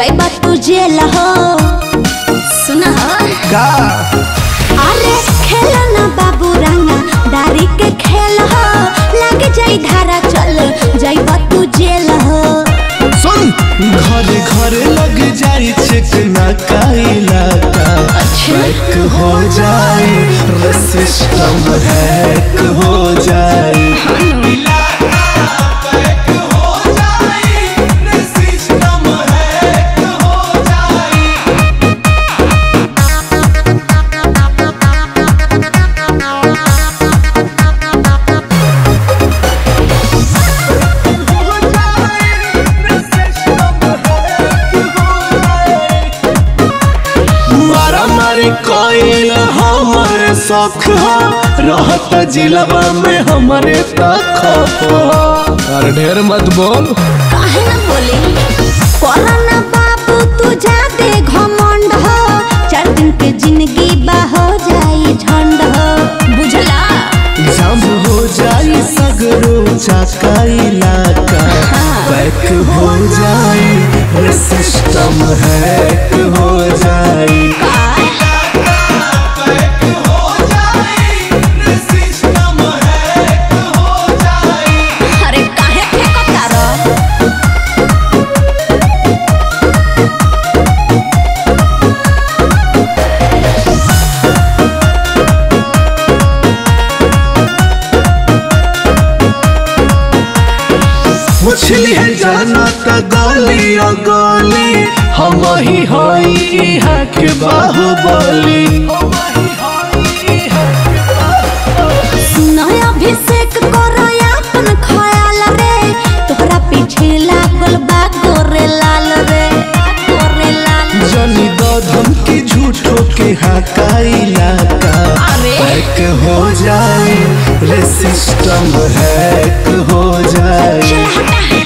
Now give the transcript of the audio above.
जाइबा तू जेल हो सुना हो का अरे खेल ना बाबू रंगा दारी के खेल हो लग जाई धारा चल जाइबा तू जेल हो सुन घरे घरे लग जाई चिकना का इलाका बैक हो जाए रे सिस्टम हैक हो जाए मारा मारी कोई हमारे शौक हो रहता जिलवा में हमारे तक अरे ढेर मत बोल काहे ना बोली कोरोना बाबू तू जाते घमंड हो चार दिन के जिंदगी बा हो जाई झंड हो बुझला जब हो जाए सगरो चाका इलाका बैक हो जाए रे सिस्टम हैक हो जाए अरे काहे फेंकता रह मछली है जाना त गली ओ गली हम ही होई इहाँ के बाहुबली सुनो अभिषेक करो अपन ख्याल रे तोहरा पीछे लागल बा गोरे लाल रे गोरे लाल जनी दो धमकी झूठो के हाका इलाका अरे। बैक हो जाए रे सिस्टम हैक हो जाए चल हटा